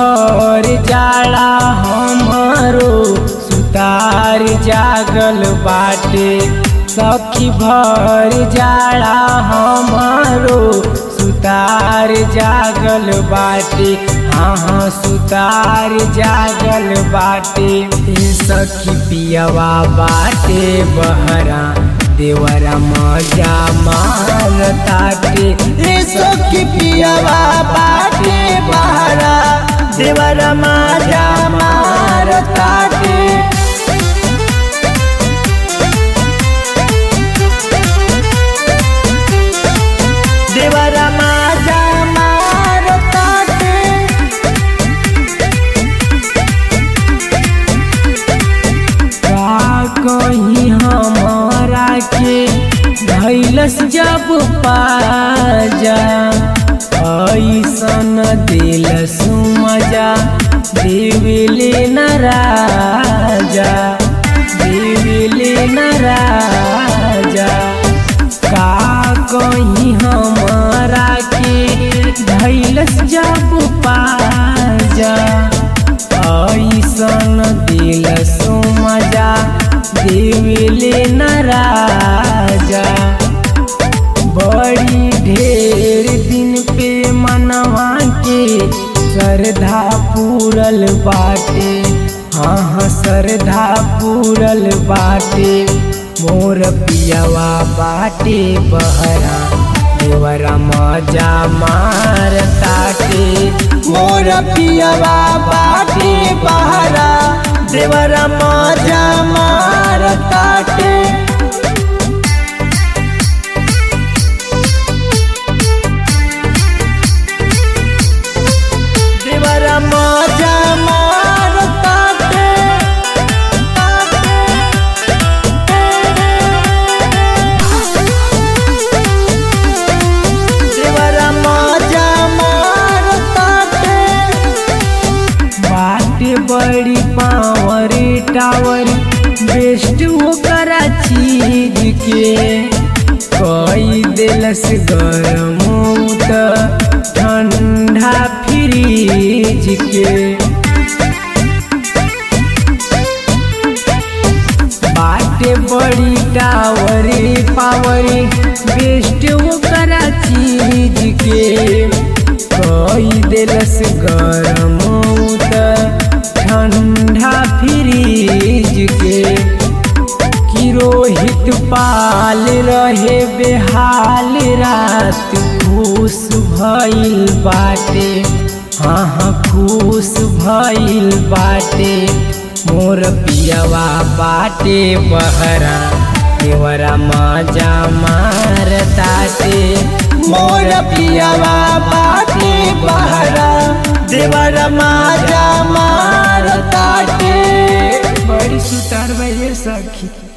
भर जाला हमारो सुतार जागल बाटे सखी भर जाला हमारो सुतार जागल बाटे हाँ हाँ सुतार जागल बाटे ए सखी पियवा बाटे बहरा देवरा मजा मारताटे ए सखी पियवा बाटे बहरा देवरा मजा मारताटे देवरा मजा मारताटे का कहीं हमारा के धैलस जब पाजा ऐसन दिलस मजा देविले न राजा देविले न राजा का कहीं हमारा के धैलस जब पाजा ऐसन दिल मजा देविले न राजा बड़ी ढेर दिन पे मनवा के श्रद्धा पूरल बाटे हाँ हाँ श्रद्धा पूरल बाटे मोर पियवा बाटे बहरा देवरा मजा मार ताटे मोर पियवा बाटे बहरा देवरा मजा मार ताटे देवरा मजा मार ताटे देवरा मजा मार ताटे बाटे बड़ी पावर टावर बेस्ट ओकरा चीज के कई दिलस गरम त ठंडा फ्रीज के बाटे बड़ी टावर पावर बेस्ट ओकरा चीज के कई दिलस गरम त ठंडा फ्रीज के कि रोहित पाल रहे बेहाल रात खुश भइल बाटे हाँ हाँ खुश भइल बाटे मोर पियवा बाटे बहरा देवरा मजा मार ताटे मोर पियवा बाटे बहरा देवरा मजा मार ताटे बड़ी सुतार बजे सखी